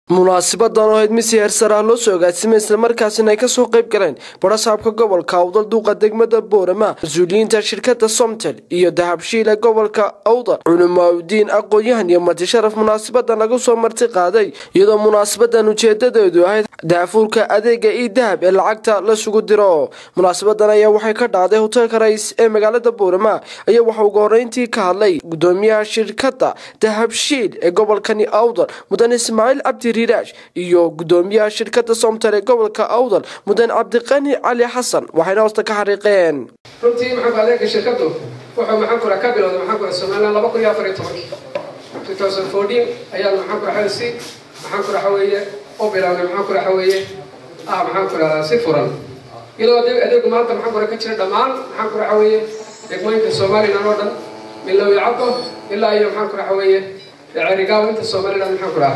munaasibadan oo ahayd mid si heersar ah loo soo agaasimay islamarkaasina ay kasoo qayb galeen barasaabka gobolka awdal duuqa degmada boorama mas-uuliyiinta shirkada somtel iyo dahabshiile gobolka awdal culimaauddiin aqoon-yahan iyo marti sharaf munaasabadan lagu soo marti qaaday iyadoo munaasabadan ujeedadeedu ahayd daafuurka adeega io dahab ee lacagta lasugu diro munaasabadan ayaa waxay ka dhacday hoteelka rais ee magaalada boorama ayaa waxa ugu horeyntii ka hadlay gudoomiyaha shirkada dahabshiil ee gobolkani awdal mudan ismaaciil cabdi riiraash iyo gudoomiyaha shirkada somtel ee gobolka awdal mudan cabdiqani cali xasan waxayna hoosta ka xariiqeen runtii maxaanku adeega shirkadu wuxuu maxaankura ka bilowday maxaankura somaliland laba kun iyo afar iyo tobankii two thousand fourteen ayaan maxaankura xelsi maxaankura waxa weeye u bilownay maxaankura waxa weeye ah maxaankura si furan iyadoo adeegu maanta maxaankura ka jira dhammaan maxaankura waxa weeye degmooyinka somaliland oo dhan milowyo cabdo ilaa iyo maxaankura waxa weeye cerigaawo inta somaliland maxaankura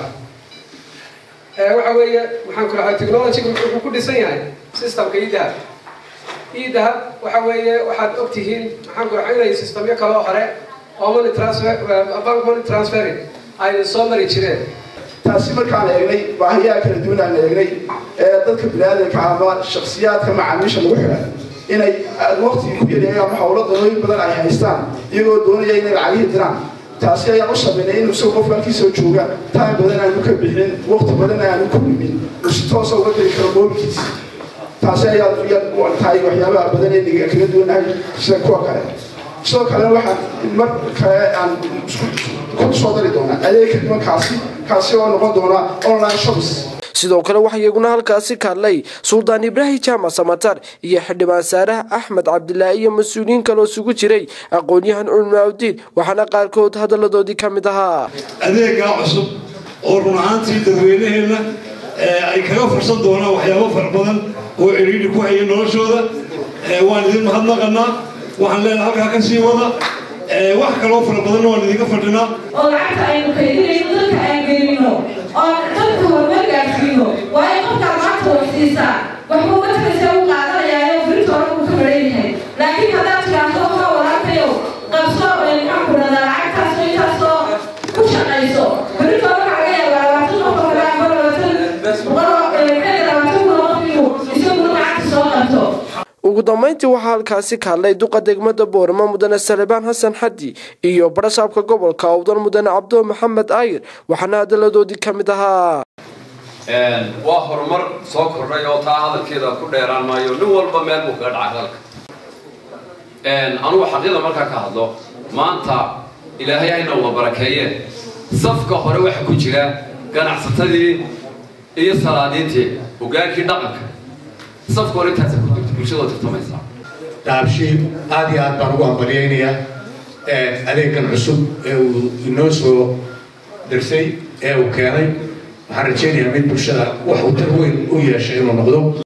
ah waxa weeye maxaan ku rahaa technologyga wuxuu ku dhisan yahay systemka idahab idahab waxa weeye waxaad og tihiin maxaan ku rahaa inay systemyo kaloo hore oo money transfer bank money transferring ay soo mari jireen taasi markaan eegnay baahiyaha kala duwan aan eegnay ee dadka biniaadanka ama shaksiyaadka macaamiisha lagu xidhan inay waqtigii ku yareeyaan ama howlo danooyin badan ay haystaan iyagoo doonaya inay lacagihii diraan taasi ayaan u sameynay inuu isagoo qofka halkiisoo jooga time badan aanu ka bixin waqti badan aanu ku dhimin uu si toosa uga diri karo moobilkiisa taasi ayaa tahay waxyaabaha badan ee kaga duwanahay sida kuwa kale sidoo kalena waxaan mar kale aan ku soo dari doonaa adeegka nimankaasi kaasi oo noqon doona online shops sidoo kale waxaa iyaguna halkaasi ka hadlay suldaan ibraahim jaamac samatar iyo xildhibaan saaraha axmed cabdilaahi iyo mas-uuliyiin kaloo isugu jiray aqoon-yahan culmaaudiin waxaana qaarkood hadalladoodii ka mid ahaa adeegaa cusub oo run ahaantii dadweynaheenna ay kaga fursan doonaan waxyaabo fara badan oo ciriiri ku haya noloshooda waan idin mahadnaqanaa waxaan leenahay halkaa ka sii wada wax kaloo fara badanna waan idinka fadhinaa oo lacagta aynu kaydinayno dalka aan gelino oo dalka horumar gaarsiino waa in qofkaa lacagta wax siisaa waxbuu dadkasa u qaadanayaayo firinta hore uu ka maran yahay laakiin haddaad tidhaahdo waxaa walaalkayow qabso maxaan ku dhadaa lacagtaasoo intaasoo ku shaqayso firinta hore waxaa laga yaabaa labaatan qof oo kale ama labaatan boqol maxay labaatan kun oo qof inuu isaguna lacagta soo qabto ugu dambeyntii waxaa halkaasi ka hadlay duqa degmada boorama mudane salebaan xasan xaddi iyo barasaabka gobolka awdal mudane cabdo maxamed aayir waxaana hadaladoodii ka mid ahaa waa horumar soo kordhay oo taa hadalkeeda ku dheeraan maayo nin walba meel buu kaga dhacay hadalka anugu xaqyada markaa ka hadlo maanta ilaahay hayna wada barakeeyeen safka hore waxa ku jira ganacsatadii iyo salaadiintii hogaankii dhaqanka safka hore intaasa ku jirta bulshadoo tartamaysaa daabshiib aad iyo aad baan ugu hambalyaynayaa adeegan cusub ee uu inoo soo dirsay ee uu keenay waxaan rajaynayaa mid bulshada wax uu tar weyn u yeeshay inuu noqdo